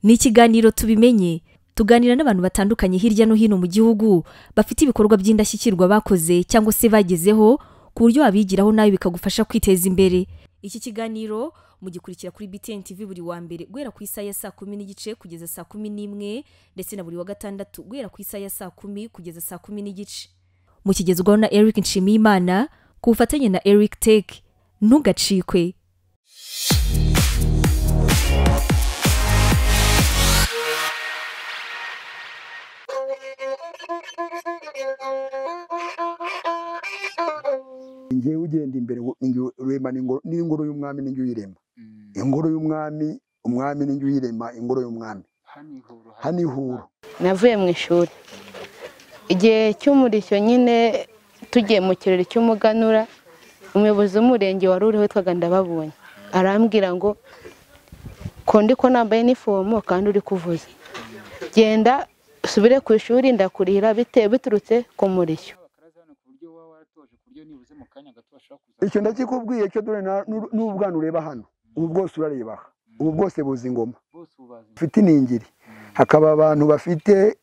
ni ikiganiro tubimenye tuganira n'abantu batandukanye hirya no hino mu gihugu bafite ibikorwa by'indashyikirwa bakoze cyangwa se bagezeho ku buryo wabigiraho nawe bikagufasha kwiteza imbere iki kiganiro mugikurikira kuri btn tv buri wa mbere guhera ku isaha ya saa kumi n'igice kugeza saa kumi n'imwe ndetse na buri wa gatandatu guhera ku isaha ya saa kumi kugeza saa kumi n'igice mukigezwaho na eric nshimiyimana ku bufatanye na eric tech ntugacikwe ngewe ugenda imbere wo- nge- urema n'ingoro- n'ingoro y'umwami n'injye uyirema ingoro y'umwami umwami n'injye uyirema ingoro y'umwami hano ihuro navuye mu ishuri igihe cy'umurishyo nyine tugiye mu kirori cy'umuganura umuyobozi w'umurenge wari uriho witwaga ndababonye arambwira ngo ko ndi ko nambaye inifomo kandi uri kuvuza genda usubire ku ishuri ndakurihira bite biturutse ku murishyo icyo ndakikubwiye cyo dore na- n'uru- n'ubwana ureba hano ubu bwose urareba aha ubu bwose buzi ingoma bufite iningiri hakaba abantu bafite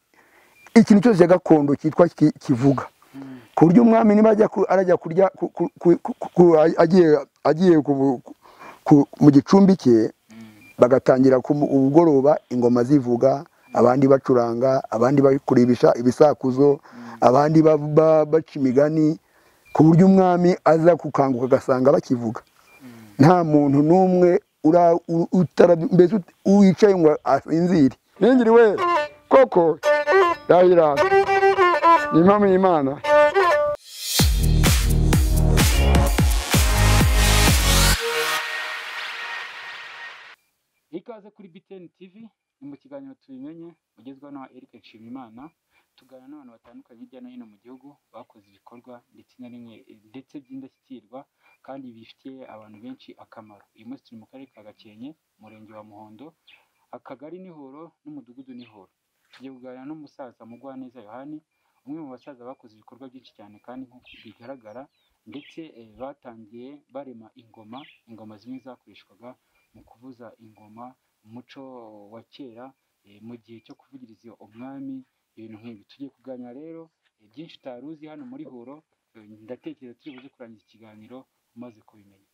ikintu cyose cya gakondo cyitwa ki- kivuga ku buryo umwami niba ajya ku- arajya kurya ku- ku- ku- ku- ku- agiye agiye ku- ku- mu gicumbi cye bagatangira ku mu- ubugoroba ingoma zivuga abandi bacuranga abandi bakuribisha ibisakuzo abandi ba- ba- baca imigani ku buryo umwami aza kukanguka agasanga bakivuga nta muntu n'umwe ura- u- utarab- mbese ut- wicaye ngo asinzire ningiri we koko yayira ni impamo y'imana ikaze kuri btn tv ni mu kiganiro tubimenye ugezweho na eric nshimiyimana tuganira n'abantu batandukanye hirya no hino mu gihugu bakoze ibikorwa ndetse na rimwe ndetse by'indashyikirwa kandi bifitiye abantu benshi akamaro uyu munsi turi mu karere ka gakenke umurenge wa muhondo akagari n'ihoro n'umudugudu n'ihoro tugiye kuganira n'umusaza mugwaneza yohani umwe mu basaza bakoze ibikorwa byinshi cyane kandi nk'uko bigaragara ndetse eh, batangiye barema ingoma ingoma zimwe zakoreshwaga mu kuvuza ingoma umuco wa kera eh, mu gihe cyo kuvugiriza umwami ibintu nk'ibi tugiye kuganira rero eh, byinshi utari uzi hano muri huro eh, ndatekereza turi buze kurangiza ikiganiro umaze kubimenya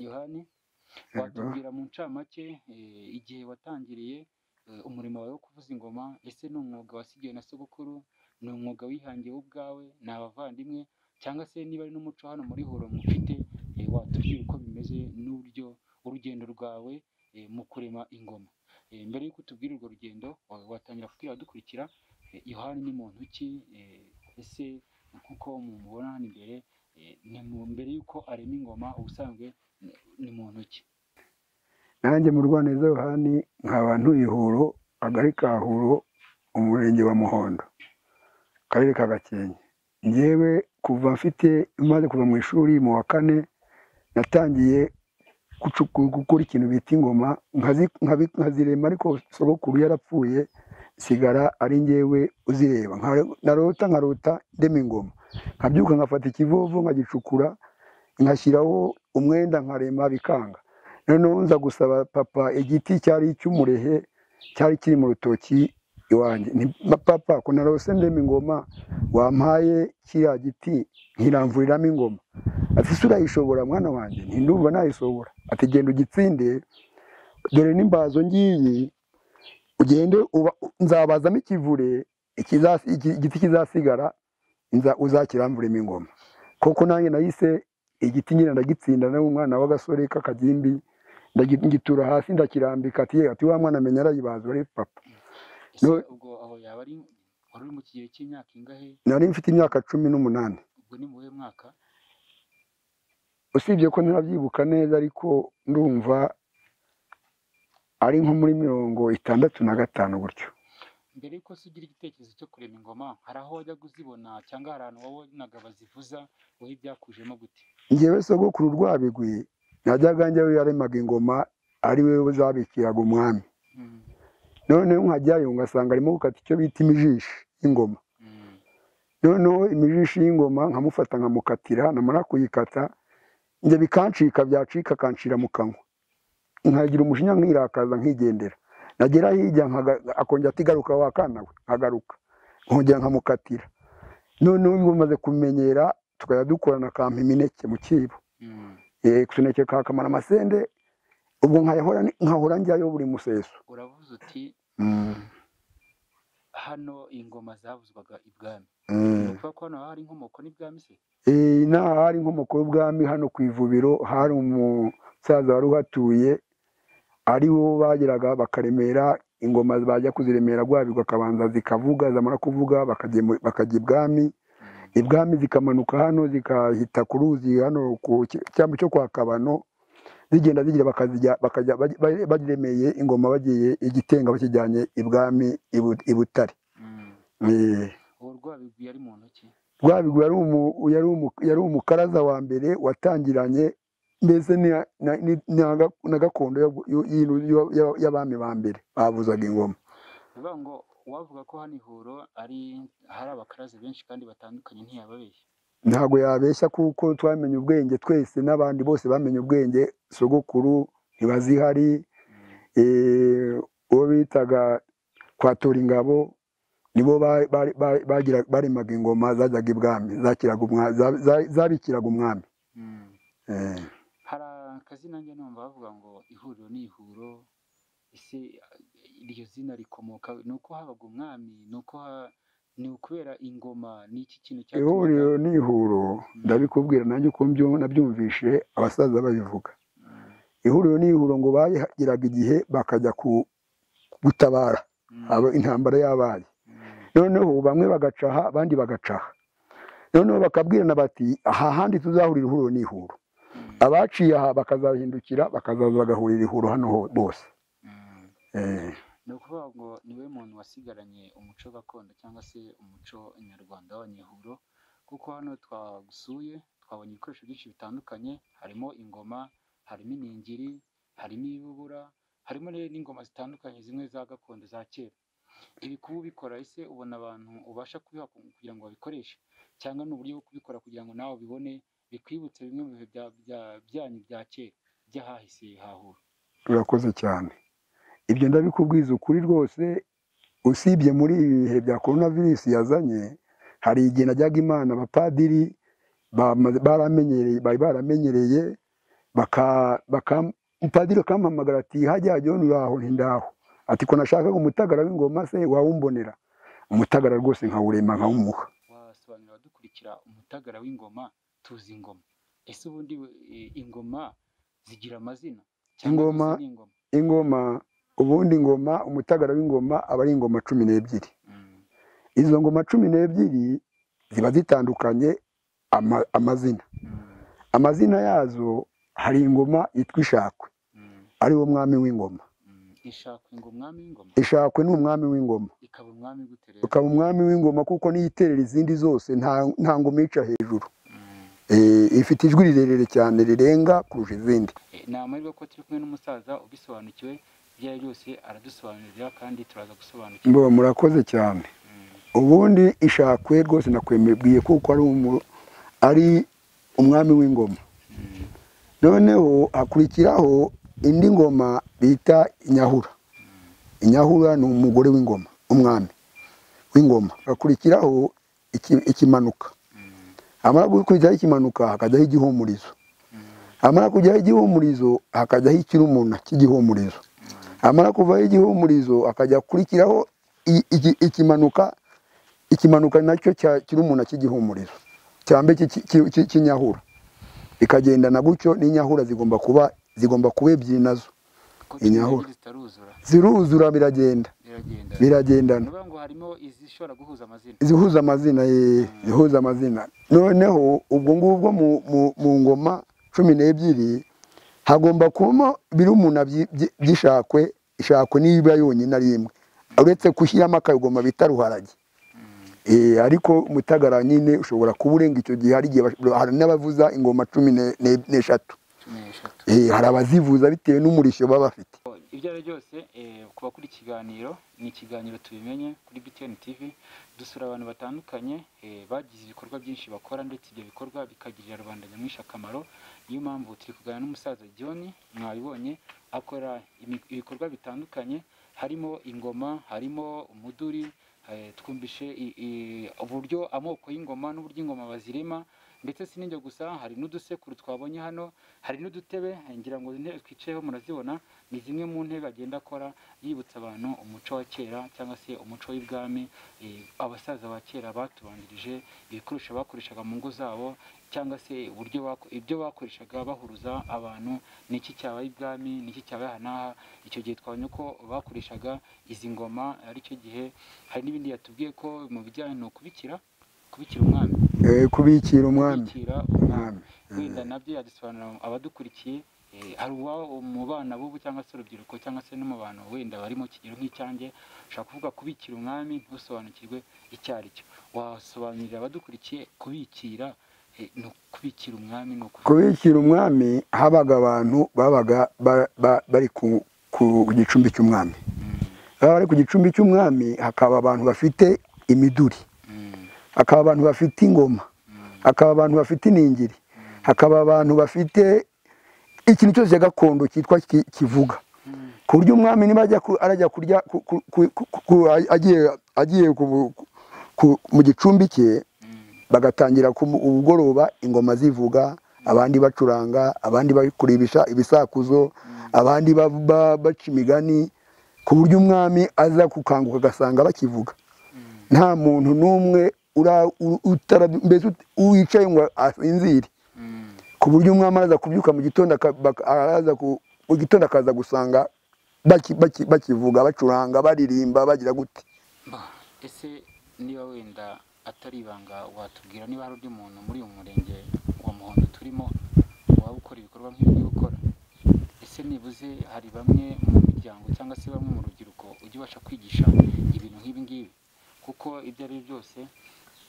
yohani Yego. watubwira mu ncamake eh, igihe watangiriye eh, umurimo wawe wo kuvuza ingoma ese ni umwuga wasigiwe na sogokuru ni umwuga wihangiye wo ubwawe ni abavandimwe cyangwa se niba ari n'umuco hano muri huro mufite eh, watubwira uko bimeze n'uburyo urugendo rwawe eh, mu kurema ingoma Eh, mbere y'uko utubwira urwo rugendo wa- watangira kubwira abadukurikira eh, yohani ni muntu ki eh, ese nk'uko mumubona hano imbere eh, ni mu- mbere y'uko arema ingoma ubusanzwe ni- ni muntu ki nanjye mu rwaneza yohani nkaba ntuye ihuro agari ka huro umurenge wa muhondo akarere ka gakenke ngewe kuva mfite maze kuva mu ishuri mu wa kane natangiye gucu- gukora ikintu bita ingoma nkazi- nkabi- nkazirema ariko sogokuru yarapfuye sigara ari ngewe uzireba Nka- narota nkarota ndema ingoma nkabyuka nkafata ikivovo nkagicukura ngashyiraho umwenda nkarema bikanga noneho nza gusaba papa igiti cyari icy'umurehe cyari kiri mu rutoki iwanjye ni papa ko narose ndema ingoma wampaye kiriya giti nkiramvuriramo ingoma ati ese urayishobora mwana wanjye nti ndumva nayishobora ati genda ugitsinde dore n'imbazo ngiyi ugende uba- nzabazamo ikivure ikiza- iki- igiti kizasigara nza- uzakiramvuremo ingoma koko nanjye nahise igiti nyine ndagitsinda nawe umwana w'agasore k'akagimbi ndagi- ngitura hasi ndakirambika ati "Ye, ati wa mwana amenya arayibaza uri papa ese No- ubwo aho yaba ari wari uri mu kigero cy'imyaka ingahe nari mfite imyaka cumi n'umunani ubwo ni mu buhe mwaka usibye ko ntarabyibuka neza ariko ndumva ari nko muri mirongo itandatu na gatanu gutyo mbere y'uko se ugira igitekerezo cyo kurema ingoma hari aho wajya kuzibona cyangwa hari ahantu wabonaga bazivuza wowe byakujemo gute ngewe sogokuru rwabigwi najyaga njyawe yaremaga ingoma ari we zabikiraga umwami Mm, noneho nkajyayo ngasanga arimo gukata icyo bita imijishi y'ingoma mm, noneho imijishi y'ingoma nkamufata nkamukatira namara kuyikata njye bikancika byacika akancira mu kanwa nkagira umujinya nkirakaza nkigendera nagera hirya nkaga- akongera ati garuka wakana we nkagaruka nkongera nkamukatira noneho ubwo maze kumenyera tukajya dukorana akampa imineke mu kibo Mm. Eh, utuneke ka kamara amasende ubwo nkahora ni- nkahora njyayo buri museso uravuze uti Mm, hano ingoma zavuzwaga ibwami ni mm. ukuvuga ko hano hari inkomoko n'ibwami se Eh, inaha hari inkomoko y'ubwami hano ku ivubiro hari umusaza wari uhatuye ari bo bageraga bakaremera ingoma bajya kuziremera rwabirwa akabanza zikavuga zamara kuvuga bakajya bakajya ibwami ibwami zikamanuka hano zikahita ku ruzi hano ku ki- cyambu cyo kwa kabano zigenda zigira bakazijya bakajya baj- baj- bagiremeye ingoma bagiye igitenga bakijyanye ibwami i Bu- i butare Mm. Eh, uwo rwabigwi yari mu ntoki rwabigwi yari umu- yari umu- yari umukaraza wa mbere watangiranye mbese ni- na- ni- na ga- na gakondo y'ab- y'u- y'inu- y'u- y'u- y'abami ba mbere bavuzaga ingoma bivuga ngo uwavuga ko hano ihuro ari hari abakaraza benshi kandi batandukanye ntiyababeshya ntabwo yabeshya kuko twamenye ubwenge twese n'abandi bose bamenye ubwenge sogokuru ntibazihari eh, uwo bitaga kwatura ingabo nibo ba- ba- ba- bagira- baremaga ingoma zajyaga ibwami zakiraga umwa- za- za- zabikiraga umwami Mm. Eh, hari akazina njye numva bavuga ngo ihuriro ni ihuro ese iryo zina rikomoka ni uko habaga umwami ni uko ha- ni ukubera ingoma ni iki kintu cyatumaga- ihuriro n'ihuro ndabikubwira nanjye uko mbyo- nabyumvishe abasaza babivuga ihuriro n'ihuro ngo bagiraga igihe bakajya ku gutabara Mm. abo intambara yabaye Mm. noneho bamwe bagacaha abandi bagacaha noneho bakabwirana bati aha handi tuzahurira ihuriro n'ihuro Mm. abaciye aha bakazahindukira bakazaza bagahurira ihuro hano ho- bose Mm. Eh, ni ukuvuga ngo niwe muntu wasigaranye umuco gakondo cyangwa se umuco nyarwanda w'abanyehuro kuko hano twagusuye twabonye ibikoresho byinshi bitandukanye harimo ingoma harimo iningiri harimo ibibura harimo rero n'ingoma zitandukanye zimwe za gakondo za kera ibi kuba ubikora ese ubona abantu ubasha kubiha ku- kugira ngo babikoreshe cyangwa ni uburyo bwo kubikora kugira ngo nawe ubibone bikwibutse bimwe mu bihe bya- bya- byanyu bya kera by'ahahise hahura urakoze cyane ibyo ndabikubwiza ukuri rwose usibye muri ibi bihe bya korona virusi yazanye hari igihe najyaga imana abapadiri bamaze- baramenyereye bari baramenyereye baka- baka- umupadiri akampamagara ati hajya jyona uraho ntindaho ati ko nashakaga umutagara w'ingoma se wawumbonera umutagara rwose nkawurema nkawumuha wasobanurira abadukurikira umutagara w'ingoma tuzi ingoma ese ubundi we- i- ingoma zigira amazina cyangwa Ingoma- zose ni ingoma ingoma ubundi ingoma umutagara w'ingoma aba ari ingoma cumi n'ebyiri Mm, izo ngoma cumi n'ebyiri ziba zitandukanye ama- amazina mm, amazina yazo hari ingoma yitwa ishakwe mm, ari wo mwami w'ingoma mm. ishakwe ngo umwami w'ingoma ishakwe ni umwami w'ingoma ikaba umwami gute rero ukaba umwami w'ingoma kuko niyo iterera izindi zose nta- nta ngoma yica hejuru Mm. Eh, ifite ijwi rirerire cyane rirenga kurusha izindi Eh, ni amahirwe ko turi kumwe n'umusaza ubisobanukiwe ibyo ari byose aradusobanurira kandi turaza gusobanukirwa mbo murakoze cyane Mm, ubundi ishakwe rwose nakwemebwiye kuko ari umu- ari umwami w'ingoma mm, noneho hakurikiraho indi ngoma bita inyahura inyahura ni umugore w'ingoma umwami w'ingoma hakurikiraho iki- ikimanuka mm, hamara gukurikiraho ikimanuka hakajyaho igihumurizo hamara kujyaho igihumurizo hakajyaho ikirumuna cy'igihumurizo hamara kuvaho igihumurizo hakajya gukurikiraho i- iki- ikimanuka ikimanuka nacyo cya kirumuna cy'igihumurizo cyambe cy'inyahura bikagendana gutyo n'inyahura zigomba kuba zigomba kuba ebyiri nazo ko turi Inyahura. ebyiri zitaruzura ziruzura biragenda biragenda ni biragendana ukuvuga ngo harimo izishobora guhuza amazina zihuza amazina eh, zihuza amazina noneho ubwo ngubwo mu- mu- mu ngoma cumi n'ebyiri hagomba kubamo birumuna byi- byi- by'ishakwe ishakwe niba yonyine ari imwe uretse gushyiramo akagoma bita ruharage Eh, ariko umutagara nyine ushobora kuba urenga icyo gihe hari igihe bash- hari n'abavuza ingoma cumi ne- ne- n'eshatu cumi n'eshatu Eh, hari abazivuza bitewe n'umurishyo baba bafite ibyo ari byo byose eh, ku bakora ikiganiro ni ikiganiro tubimenye kuri btn tv dusura abantu batandukanye eh, bagize ibikorwa byinshi bakora ndetse ibyo bikorwa bikagirira rubanda nyamwinshi akamaro niyo mpamvu turi kuganira n'umusaza john mwabibonye akora imi- ibikorwa bitandukanye harimo ingoma harimo umuduri eh, twumvishe i- i- uburyo amoko y'ingoma n'uburyo ingoma bazirema ndetse si n'ibyo gusa hari n'udusekuru twabonye hano hari n'udutebe ngira ngo intebe twicayeho murazibona ni zimwe mu ntebe agenda akora yibutsa abantu umuco wa kera cyangwa se umuco w'ibwami eh, abasaza ba kera batubanirije ibikoresho bakoreshaga mu ngo zabo cyangwa se uburyo bako- ibyo bakoreshaga bahuruza abantu ni iki cyabaye ibwami ni iki cyabaye aha n'aha icyo gihe twabonye ko bakoreshaga izi ngoma ari cyo gihe hari n'ibindi yatubwiye ko mu bijyanye ni ukubikira kubikira umwami Eh, kubikira umwami kubikira umwami wenda nabyo yadusobanurira abadukurikiye eh, hari uwa mu bana b'ubu cyangwa se urubyiruko cyangwa se no mu bantu wenda bari mu kigero nk'icyanjye ushobora kuvuga kubikira umwami ntusobanukirwe icyo ari cyo wasobanurira abadukurikiye kubikira eh, ni ukubikira umwami ni ukuvuga kubikira umwami habaga abantu babaga ba- ba- bari ku, ku gicumbi cy'umwami baba bari ku gicumbi cy'umwami hakaba abantu bafite imiduri Mm, hakaba abantu bafite ingoma hakaba abantu bafite iningiri hakaba abantu bafite ikintu cyose gakondo cyitwa ki- kivuga ku buryo umwami niba ajya ku- arajya kurya ku- ku- ku- ku- ku- agiye agiye ku- ku- mu gicumbi cye bagatangira ku ubugoroba ingoma zivuga abandi bacuranga abandi bakuribisha ibisakuzo abandi ba- ba- baca imigani ku buryo umwami aza gukanguka agasanga bakivuga nta muntu n'umwe ura- u- utara- mbese ut- wicaye ngo asinzire mm, ku buryo umwami araza kubyuka mu gitondo aka- bak- araza ku- mu gitondo akaza gusanga baki- baki- bakivuga bacuranga baririmba bagira gute bah, ese niba wenda atari ibanga watubwira niba hari undi muntu muri uyu murenge wa muhondo turimo waba ukora ibikorwa nk'ibi gukora ese nibuze hari bamwe mu miryango cyangwa se bamwe mu rubyiruko ujya ubasha kwigisha ibintu nk'ibi ngibi kuko ibyo ari byo byose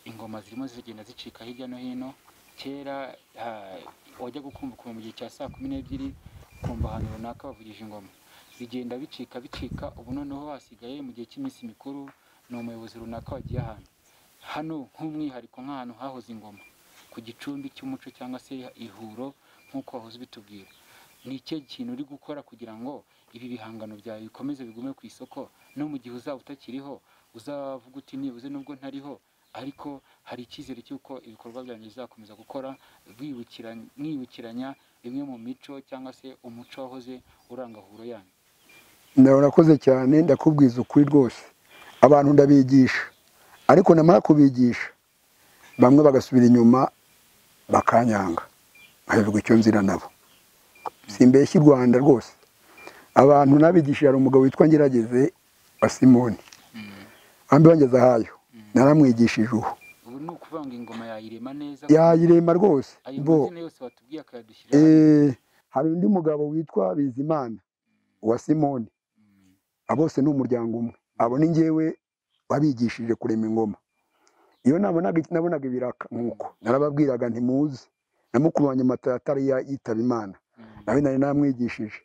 ingoma zirimo zigenda zicika hirya no hino kera ah, wajyaga ukumva ukuntu mu gihe cya saa kumi n'ebyiri ukumva ahantu runaka bavugije ingoma bigenda bicika bicika ubu noneho hasigaye mu gihe cy'iminsi mikuru ni umuyobozi runaka wagiye ahantu hano nk'umwihariko nk'ahantu hahoze ingoma ku gicumbi cy'umuco cyangwa se ihuro nk'uko wahoze ubitubwira ni icyo kintu uri gukora kugira ngo ibi bihangano byawe bikomeze bigume ku isoko no mu gihe uzaba utakiriho uzavuga uti nibuze nubwo ntariho ariko hari icyizere cy'uko ibikorwa byanjye bizakomeza gukora bwibukiranya- mwibukiranya imwe mu mico cyangwa se umuco wahoze uranga huro yanyu ndawe urakoze cyane ndakubwiza ukuri rwose abantu ndabigisha ariko namara kubigisha bamwe bagasubira inyuma bakanyanga nkabivuga icyo nzira nabo simbeshya i rwanda rwose abantu nabigishije hari umugabo witwa ngerageze wa simoni wambi wangeze ahayo naramwigishije ubu ubu ni ukuvanga ingoma yayirema neza yayirema rwose ayo bo mazina yose watubwiye akayadushyira hano. Eh, hari undi mugabo witwa bizimana wa simoni abo bose ni umuryango umwe abo ni njyewe wabigishije kurema ingoma iyo nabonaga nabonaga ibiraka nk'uko narababwiraga ntimuzi namukubanye amata atari ya- yitaba imana Mm, nawe nari namwigishije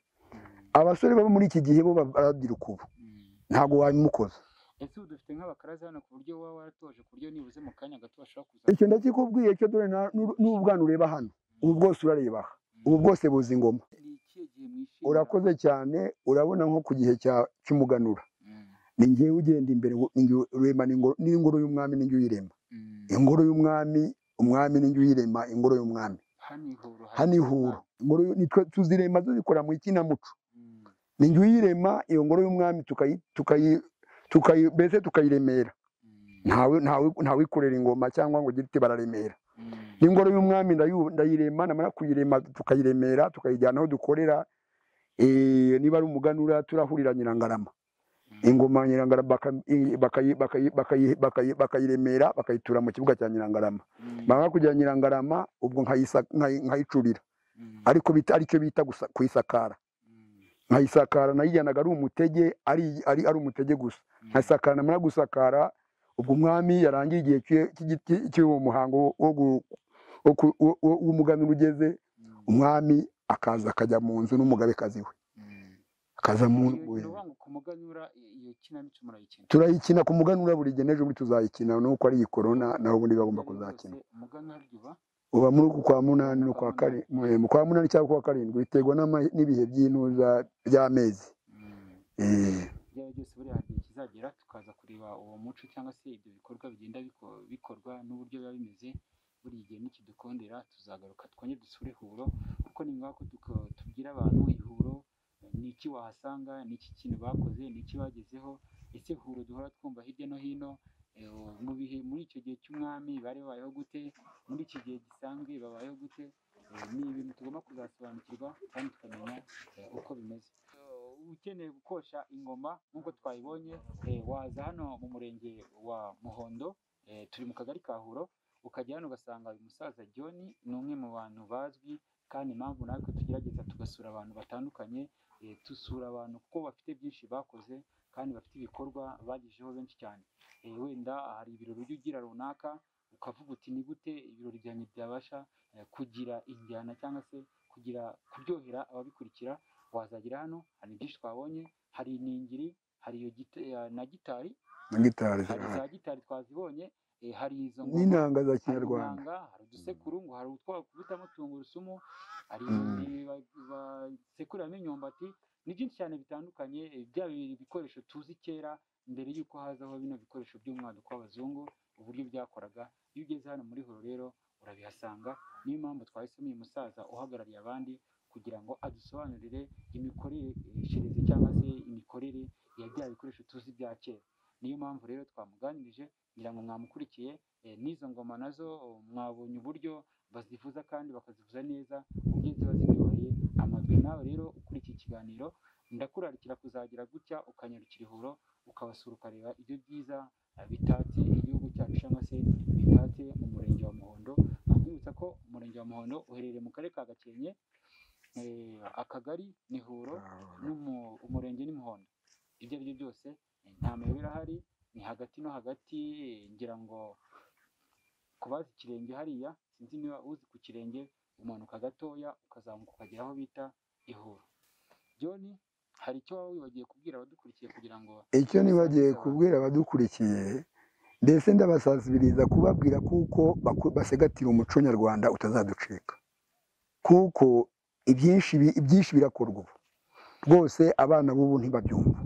abasore baba muri iki gihe bo ba- barabyiruka ubu mm. ntabwo wabimukoza ese ubu dufite nk'abakaraza hano ku buryo waba waratoje ku buryo nibuze mu kanya gato bashobora kuza icyo ndakikubwiye cyo dore na- n'uru- n'ubwana ureba hano ubu bwose urareba aha ubu bwose buzi ingoma ni ikihe gihe mwishimira urakoze cyane urabona nko ku gihe cya- cy'umuganura Mm, ni njyewe ugenda imbere ngo- ni njyewe urema n'ingoro- n'ingoro y'umwami ni njye uyirema mm. ingoro y'umwami umwami ni njye uyirema ingoro y'umwami hano ihuro hari hano ihura ingoro y'u- nitwe tuzirema tuzikora mu ikinamuco Mm, ni njye uyirema iyo ngoro y'umwami tukayi- tukayi- tukayi- mbese tukayiremera mm, ntawe ntawe ntawikorera ingoma cyangwa ngo ugire uti bararemera mm. n'ingoro y'umwami ndayu- ndayirema namara kuyirema tukayiremera tukayijyana aho dukorera eh, niba ari umuganura turahurira nyirangarama ingoma ya nyirangarama baka- i- bakayi- bakayi- bakayi- bakayi- bakayiremera bakayitura mu kibuga cya nyirangarama Mm, bamara kujya nyirangarama ubwo nkayisa- nkayi- nkayicurira mm, ariko bita- aricyo bita gusa- kuyisakara mm, nkayisakara nayijyanaga ari umutege ari ari ari umutege gusa mm. nkayisakara namara gusakara ubwo umwami yarangiye igihe cy'uwo- cy'igiti cy'uwo muhango wo- wo gu- wo ku- wo- wo- w'umuganura ugeze Mm, umwami akaza akajya mu nzu n'umugabekazi we mm. akaza mu Iyo- nzu ni ukuvuga ngo ku muganura i- iyo kinamico murayikina turayikina ku muganura buri gihe n'ejo bundi tuzayikina nuko ari iyi korona naho ubundi bagomba Byari byose, kuzakina umuganura ryuba uba muri uku kwa munani no kwa kari mu kwa munani cyangwa kwa karindwi biterwa n'ama- n'ibihe by'intuza by'amezi Mm. Eh, ibyo ari byo byose buriya hari igihe kizagera tukaza kureba uwo muco cyangwa se ibyo bikorwa bigenda biko- bikorwa n'uburyo biba bimeze buri gihe nikidukondera tuzagaruka twongere dusure ihuro kuko ni ngombwa ko tuka- tubwira abantu ihuro ni iki wahasanga ni iki kintu bakoze ni iki bagezeho ese ihuro duhora twumva hirya no hino eh, mu bihe muri icyo gihe cy'umwami bari babayeho gute muri iki gihe gisanzwe babayeho gute Eh, ni ibintu tugomba kuzasobanukirwa kandi tukamenya eh, uko bimeze ukeneye gukosha ingoma nk'uko twayibonye eh, waza hano mu murenge wa muhondo eh, turi mu kagari ka huro ukajya hano ugasanga uyu musaza john ni umwe mu bantu bazwi kandi impamvu natwe tugerageza tugasura abantu batandukanye eh, dusura abantu kuko bafite byinshi bakoze kandi bafite ibikorwa bagejejeho benshi cyane Eh, wenda hari ibirori ujya ugira runaka ukavuga uti ni gute ibirori byanjye byabasha eh, kugira injyana cyangwa se kugira kuryohera ababikurikira wazagera hano hari byinshi twabonye hari iningiri hari iyo gita- eh, na gitari na gitari hari za zirahari gitari twazibonye eh, hari izo ngoma n'inanga za hari kinyarwanda inanga, hari udusekuru ngo hari utwo bakubitamo tungurusumu hari Mm. inyundi ba- basekuriramo imyumbati ni byinshi cyane bitandukanye eh, bya bi- bikoresho tuzi kera mbere y'uko hazaho bino bikoresho by'umwaduko w'abazungu uburyo byakoraga iyo ugeze hano muri horo rero urabihasanga niyo mpamvu twahisemo uyu musaza uhagarariye abandi kugira ngo adusobanurire imikoreshereze cyangwa se imikorere ya bya bikoresho tuzi bya kera niyo mpamvu rero twamuganirije ngira ngo mwamukurikiye eh, n'izo ngoma nazo oh, mwabonye uburyo bazivuza kandi bakazivuza neza ubwiza ziba ziryoheye amatwi nawe rero kuri iki kiganiro ndakurarikira kuzagira gutya ukanyarukira ihuro ukabasura ukareba ibyo byiza eh, bitatse igihugu cyacu cyangwa se bitatse mu murenge wa muhondo nkamwibutsa ko umurenge wa muhondo uherereye mu karere ka gakenke eh, akagari ni huro n'umu- umurenge n'umuhondo ibyo ari byo byose eh, nta mayobera ahari ni hagati no hagati eh, ngira ngo ku bazi ikirenge hariya sinzi niba uzi ku kirenge umanuka gatoya ukazamuka ukagera aho bita ihura john hari icyo waba wibagiye kubwira abadukurikiye kugira ngo icyo nibagiye kubwira abadukurikiye mbese ndabasazibiriza kubabwira kuko baku- basigatira umuco nyarwanda utazaducika kuko ibyinshi bi- ibyinshi birakorwa ubu rwose abana b'ubu ntibabyumva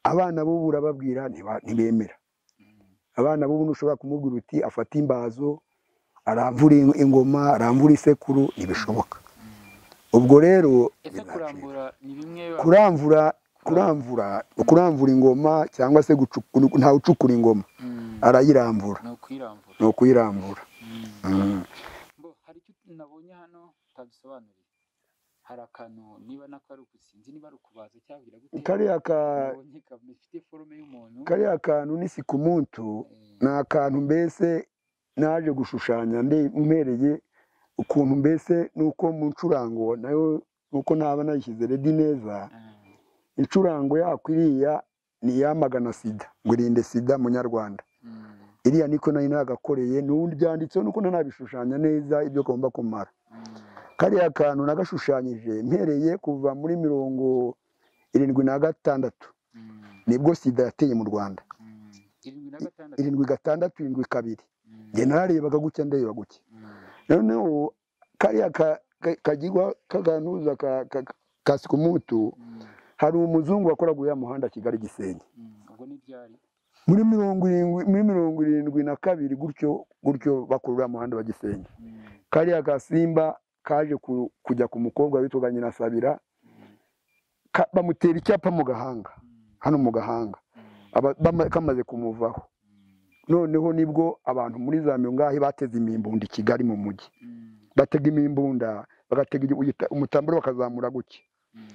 abana b'ubu urababwira ntiba- ntibemera abana b'ubu ntushobora kumubwira uti afate imbazo aramvura in- ingoma aramvura isekuru ntibishoboka ubwo rero ese bizacika. kurambura ni bimwe kuramvura kuramvura kuramvura ingoma cyangwa se gucu- ntawe ucukura ingoma Mm, arayirambura ni ukwirambura ni ukuyirambura Mm. Mm. Bo, hari icyo nabonye hano utadusobanuriye hari akantu niba nako ari uku- sinzi niba ari ukubaza cyangwa gute kariya ka- nabonye gafite forume y'umuntu kariya kantu n'isikumuntu Eh, ni akantu mbese naje gushushanya nde- mpereye ukuntu mbese nuko mu ncurango nayo nuko ntaba nayishyize redi neza eh, incurango yako iriya ni iyamagana sida ngo irinde sida munyarwanda mm, iriya niko nari nagakoreye n'ubundi byanditseho nuko ntanabishushanya neza ibyo agomba kumara mm, kariya kantu nagashushanyije mpereye kuva muri mirongo irindwi na gatandatu mm, nibwo sida yateye mu rwanda mm. irindwi na gatandatu irindwi gatandatu irindwi kabiri Mm, njye nararebaga gutya ndareba gutya mm, noneho kariya ka- ka- kagirwa kaganuza ka- ka- ka- ka sikumutu mm, hari umuzungu wakoraga uriya muhanda kigali gisenyi mm. ubwo ni byari muri mirongo irindwi muri mirongo irindwi na kabiri gutyo gutyo bakora uriya muhanda wa gisenyi Mm, kariya gasimba kaje ku- kujya ku mukobwa witwaga nyirasabira ka- bamutera icyapa mu gahanga mm, hano mu gahanga mm, aba- bama- kamaze kumuvaho mm, noneho nibwo abantu muri za ngahe bateze imimbunda i kigali mu mujyi mm, batega imimbunda bagatega igi- uyita- umutambaro bakazamura gutya mm,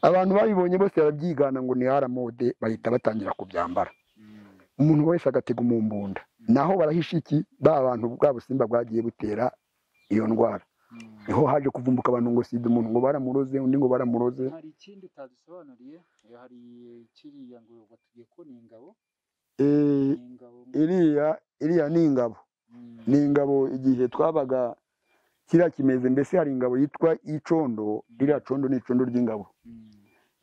abantu babibonye bose barabyigana ngo ni aramode bahita batangira kubyambara mm, umuntu wese agatega umumbunda naho barahisha iki ba bantu bwa busimba bwagiye butera iyo ndwara mm. niho haje kuvumbuka abantu ngo sida umuntu ngo baramuroze undi ngo baramuroze hari ikindi utadusobanuriye eh, hari kiriya ngo batubwiye ko ni ingabo Eh, ni ingabo ngo- iriya iriya ni ingabo Mm, ni ingabo igihe twabaga kiriya kimeze mbese hari ingabo yitwa icondo ririya condo ni icondo ry'ingabo mm,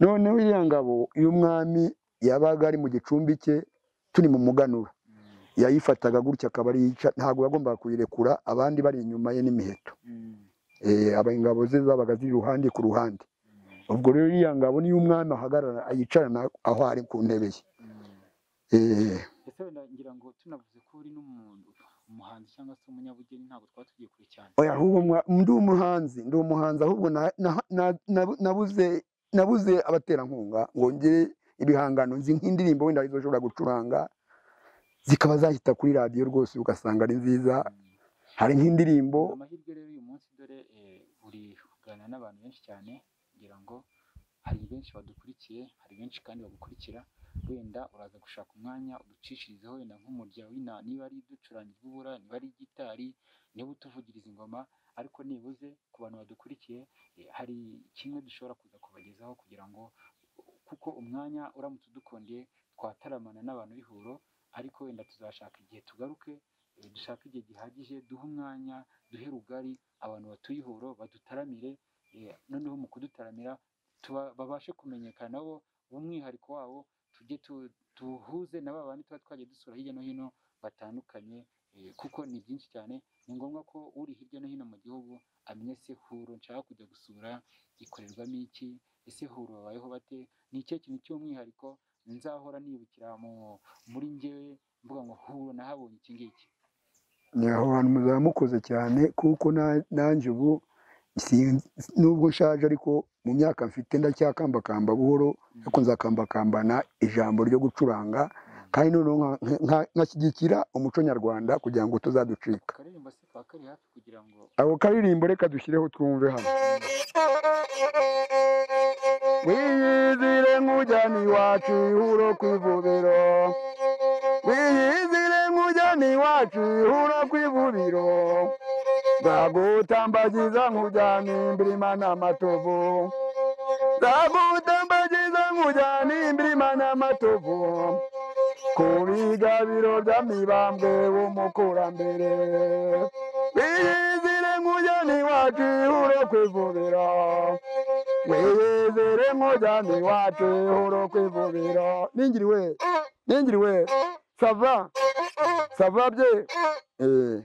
noneho iriya ngabo y'umwami yabaga ari mu gicumbi cye turi mu muganura mm, yayifataga gutya akaba ariyica ntabwo yagombaga kuyirekura abandi bari inyuma ye n'imiheto mm, Eh, aba ingabo ze zabaga ziri iruhande ku ruhande mm. ubwo rero iriya ngabo niyo umwami ahagarara yicarana aho ari ku ntebe ye Eh, ndetse wenda ngira ngo tunavuze ko uri n'umuntu umuhanzi cyangwa se umunyabugeni ntabwo twaba tugiye kure cyane oya ahubwo mwa- ndi umuhanzi ndi umuhanzi ahubwo na- na- na- na- nabuze nabuze abaterankunga ngo ngire ibihangano nzi nk'indirimbo wenda arizo nshobora gucuranga zikaba zahita kuri radiyo rwose ugasanga ari nziza Mm. hari nk'indirimbo amahirwe rero uyu munsi dore eh, uri kuganira n'abantu benshi cyane ngira ngo hari benshi badukurikiye hari benshi kandi bagukurikira wenda uraza gushaka umwanya uducishirizeho wenda nk'umurya w'ina niba ari ducurangira ubura niba ari gitari niba utuvugiriza ingoma ariko nibuze ku bantu badukurikiye eh, hari kimwe dushobora kuza kubagezaho kugira ngo kuko umwanya uramutse udukondeye twataramana n'abantu b'ihuro ariko wenda tuzashaka igihe tugaruke eh, dushake igihe gihagije duhe umwanya duhe rugari abantu batuye ihuro badutaramire eh, noneho mu kudutaramira tuba- babashe kumenyekana bo umwihariko wabo tujye tu- tuhuze na ba bandi tuba twagiye dusura hirya no hino batandukanye eh, kuko ni byinshi cyane ni ngombwa ko uri hirya no hino mu gihugu amenya ese huro nshaka kujya gusura ikorerwamo iki ese huro babayeho bate ni ikihe kintu cy'umwihariko nzahora nibukira mu- muri ngewe mvuga ngo huro nahabonye iki ngiki ni aho hantu muzaba mukoze cyane kuko na- nanjye ubu si- nubwo nshaje ariko mu myaka mfite ndacyakambakamba buhoro ariko nzakambakambana ijambo ryo gucuranga kandi noneho nka- nka- nkashyigikira umuco nyarwanda kugira ngo tuzaducika akaririmbo se kaba kari hafi kugira ngo ako karirimbo reka dushyireho twumve hano wiyizire nk'ujyana iwacu ihuro ku ivubiro wiyizire nk'ujyana iwacu ihuro ku ivubiro ndagutambagiza nk'ujyana imbirima n'amatovu ndagutambagiza nk'ujyana imbirima n'amatovu ku bigabiro by'amibambwe w'umukurambere wiyizire nk'ujyana iwacu ihuro ku ivubiro wiyizire nk'ujyana iwacu ihuro ku ivubiro ningiriwe ningiriwe sava sava bye Eh,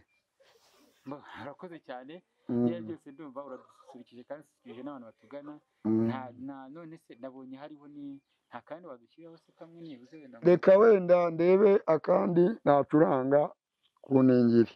Mba- Urakoze cyane mm, ibyo ari byo byose ndumva uradusurikije kandi ususurikije n'abantu batugana mm. nta nta none se nabonye hariho ni nta kandi wadushyiriraho se kamwe nibuze wenda ngo- reka wenda ndebe akandi nacuranga ku ningiri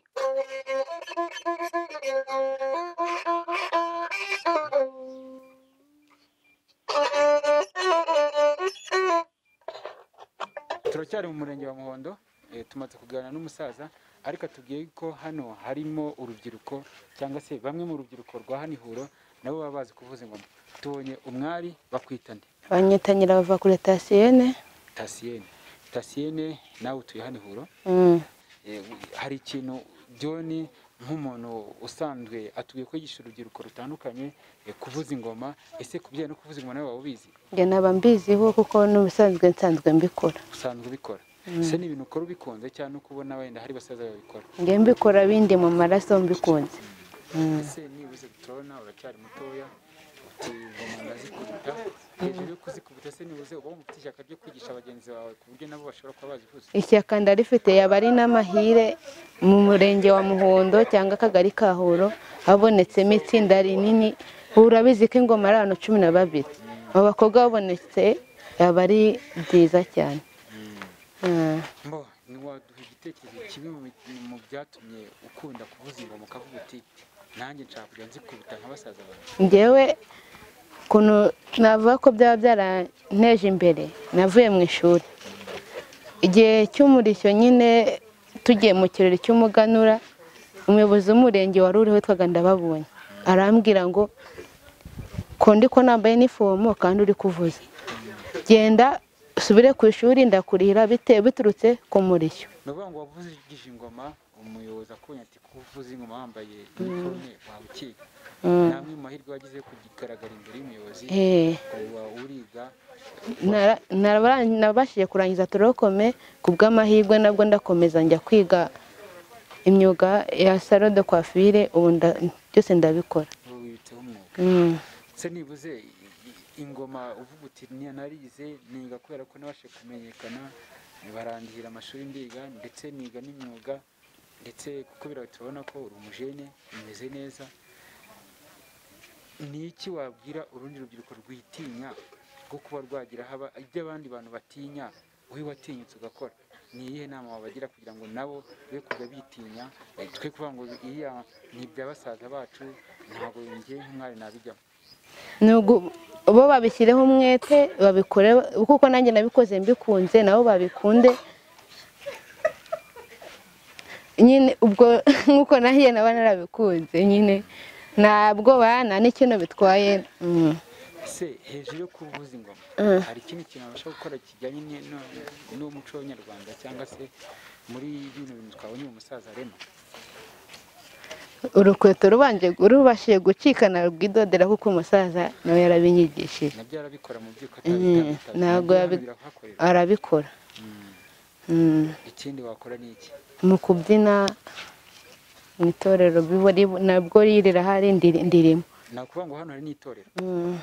turacyari mu murenge wa muhondo eh, tumaze kuganira n'umusaza ariko atubwiye ko hano harimo urubyiruko cyangwa se bamwe mu rubyiruko rwa hano ihuro nabo baba bazi kuvuza ingoma tubonye umwari bakwitane abanyitanyira bava kuri tasiyene tasiyene tasiyene nawe utuye hano ihuro Mm. Eh, hari ikintu byoni nk'umuntu usanzwe atubwiye ko yigisha urubyiruko rutandukanye eh, kuvuza ingoma ese ku bijyanye no kuvuza ingoma nawe waba ubizi njye naba mbiziho kuko n'ubusanzwe nsanzwe mbikora usanzwe ubikora ese ni ibintu ukora ubikunze cyangwa no kubona wenda hari basaza babikora njye mbikora bindi mu maraso mbikunze ese nibuze turabona uracyari mutoya uti ingoma ndazikubita hejuru yo kuzikubita se nibuze uba wumva ufite ishyaka ryo kwigisha bagenzi bawe ku buryo nabo bashobora kuba bazivuza ishyaka ndarifite yaba ari n'amahire mu murenge wa muhondo cyangwa akagari ka huro habonetsemo itsinda rinini ubu urabizi ko ingoma ari abantu cumi na babiri abo bakobwa babonetse yaba ari byiza cyane Mm. mbo ntiwaduha igitekerezo kimwe mu bi- mu byatumye ukunda kuvuza ingoma ukavuga uti nanjye nshaka kujya nzikubita nka basaza banjye njyewe ukuntu navuga ko byaba byaranteje imbere navuye mu ishuri igihe cy'umurishyo nyine tugiye mu kirori cy'umuganura umuyobozi w'umurenge wari uriho witwaga ndababonye arambwira ngo ko ndi ko nambaye inifomo kandi uri kuvuza genda usubire ku ishuri ndakurihira bitewe biturutse ku murishyo ni ukuvuga ngo wavugije ingoma umuyobozi akubonye ati ko uvuza ingoma wambaye iniforume wawe ukiga Mm. namwe mu mahirwe wagize yo kugaragara imbere y'umuyobozi Eh. uba uriga Nara- nara- nabashije kurangiza torokome ku bw'amahirwe nabwo ndakomeza njya kwiga imyuga ya salo de coiffure ubu nda- byose ndabikora uba wibitseho umwuga Mm. se nibuze i- i- ingoma uvuga uti niya narize niga kubera ko nabashe kumenyekana barangira amashuri ndiga ndetse niga n'imyuga ndetse kuko biriya turabona ko uri umujene umeze neza ni iki wabwira urundi rubyiruko rwitinya rwo kuba rwagira haba ibyo abandi bantu batinya wowe watinyutse ugakora ni iyihe nama wabagira kugira ngo nabo be kujya bitinya Eh, twe kuvuga ngo iriya ni ibya basaza bacu ntabwo njye nk'umwari nabijyamo nugu bo babishyireho umwete babikore kuko nanjye nabikoze mbikunze nabo babikunde nyine ubwo nk'uko nahiye naba narabikunze nyine ntabwo bana n'ikintu bitwaye mm. se hejuru yo kuvuza ingoma Mm. hari ikindi kintu abasha gukora kijyanye ni- no- n'umuco w'abanyarwanda cyangwa se muri bino bintu twabonye uyu musaza arema urukweto rubanje rubashije gucikana rwidodera kuko umusaza nawe yarabinyigishije nabyo arabikora mu by'uko Mm, atabitabitabye ntabwo yabi- birahakorera arabikora Mm. ikindi wakora ni iki mu kubyina mu itorero biburi nabwo ririra hari ndiri- ndirimo ni ukuvuga ngo hano hari n'itorero Mm.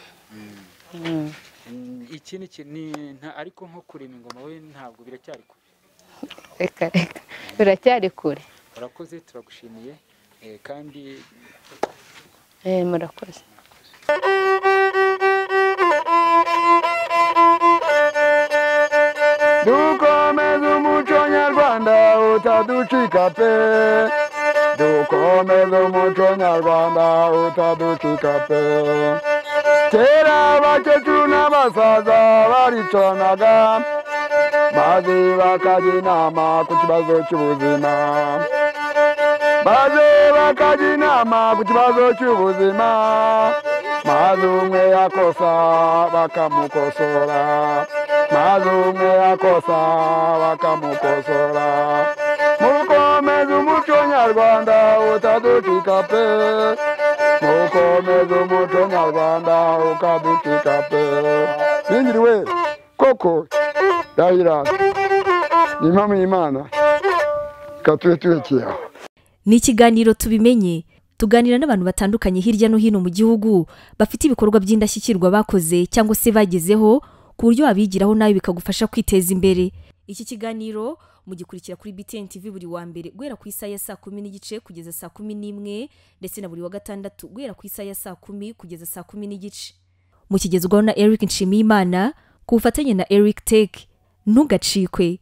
Mm. Mm, iki ni iki- ni- nta- ariko nko kurema ingoma we ntabwo biracyari kure reka reka biracyari kure urakoze turagushimiye eh, kandi Eh, murakoze dukomeze umuco nyarwanda utaducika pe dukomeze umuco nyarwanda utaducika pe kera abakecuru n'abasaza baricanaga maze bakajya inama ku kibazo cy'ubuzima maze bakajya inama ku kibazo cy'ubuzima maze umwe yakosa bakamukosora maze umwe yakosa bakamukosora mukomeze umuco nyarwanda utaducika pe mukomeze umuco nyarwanda ukaducika pe bingiriwe koko dahira impamo y'imana ikatube turekeye aho ni ikiganiro tubimenye tuganira n'abantu batandukanye hirya no hino mu gihugu bafite ibikorwa by'indashyikirwa bakoze cyangwa se bagezeho ku buryo wabigiraho nawe bikagufasha kwiteza imbere iki kiganiro mugikurikira kuri btn tv buri wa mbere guhera ku isaha ya saa kumi n'igice kugeza saa kumi n'imwe ndetse na buri wa gatandatu guhera ku isaha ya saa kumi kugeza saa kumi n'igice mukigezwaho na eric nshimiyimana ku bufatanye na eric tech ntugacikwe